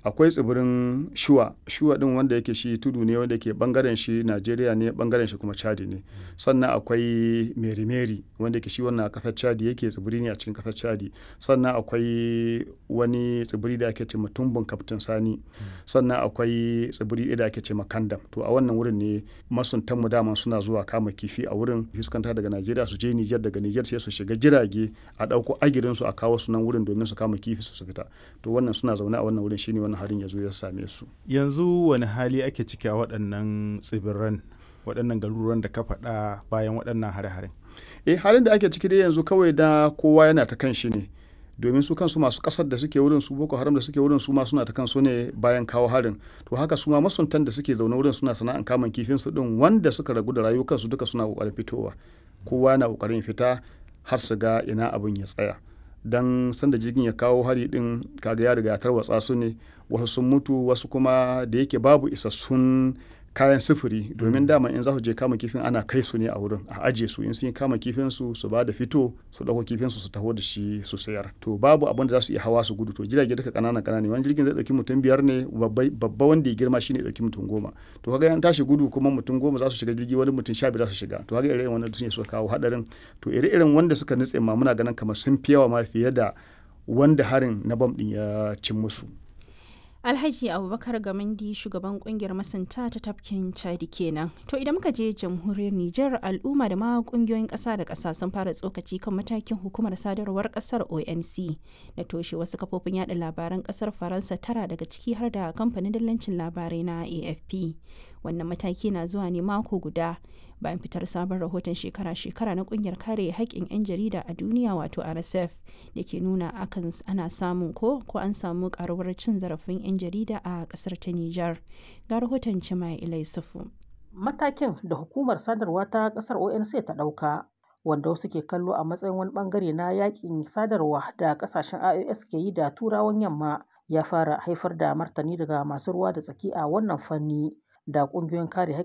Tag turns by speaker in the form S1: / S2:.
S1: akwai tsibirin shuwa shuwa din wanda yake shi tudu ne wanda ke bangaren shi najeriya ne bangaren shi kuma chadi ne sannan akwai merimeri wanda yake shi wannan kasar chadi yake tsibiri ne a cikin kasar chadi sannan akwai wani tsibiri da ake ce tumbin kaftin sani sannan akwai tsibiri da ake ce kandam to a wannan wurin ne masuntan mu daman suna zuwa kama kifi a wurin fuskanta daga najeriya su je nijar daga nijar sai su shiga jirage a ɗauko agirin su a kawo su nan wurin domin su kama kifi su fita to wannan suna zaune a wannan wurin shine wannan harin ya zo ya same su
S2: yanzu wani hali ake ciki a waɗannan tsibiran waɗannan garuruwan da ka faɗa bayan waɗannan hare-haren
S1: eh halin da ake ciki dai yanzu kawai da kowa yana ta kan shi ne domin su kansu masu kasar da suke wurin su boko haram da suke wurin su ma suna ta kansu ne bayan kawo harin to haka su ma masuntan da suke zaune wurin suna sana'an kamun kifin su din wanda suka ragu da rayukansu duka suna kokarin fitowa kowa na kokarin fita har su ga ina abin ya tsaya dan sanda jirgin ya kawo hari din kaga ya riga tarwatsa su ne wasu sun mutu wasu kuma da yake babu isassun kayan sufuri domin dama in za su je kama kifin ana kai su ne a wurin a aje su in sun yi kama kifin su su ba da fito su dauko kifin su su taho da shi su sayar to babu abin da za su iya hawa su gudu to jirage duka kanana kanana wani jirgin zai dauki mutum biyar ne babba wanda ya girma shine dauki mutum goma to kaga an tashi gudu kuma mutum goma za su shiga jirgi wani mutum sha biyar za su shiga to kaga irin wannan ne suka kawo hadarin to ire irin wanda suka nutse ma muna ganin kamar sun fi yawa ma fiye da wanda harin na bam din ya cin musu
S3: Alhaji Abubakar Gamandi shugaban kungiyar masanta ta tafkin Chadi kenan. To idan muka je jamhuriyar Nijar al'umma da ma kungiyoyin ƙasa da ƙasa sun fara tsokaci kan matakin hukumar sadarwar ƙasar ONC da toshe wasu kafofin yada labaran ƙasar Faransa tara daga ciki har da kamfanin dillancin labarai na AFP. Wannan mataki na zuwa ne mako guda bayan fitar sabon rahoton shekara-shekara na kungiyar kare haƙƙin 'yan jarida a duniya wato rsf da ke nuna akan ana samun ko ko an samu karuwar cin zarafin 'yan jarida a ƙasar ta nijar ga rahoton cima ilai sufu
S4: matakin da hukumar sadarwa ta ƙasar onc ta ɗauka wanda wasu ke kallo a matsayin wani bangare na yakin sadarwa da ƙasashen ios ke yi da turawan yamma ya fara haifar da martani daga masu ruwa da tsaki a wannan fanni da ƙungiyoyin kare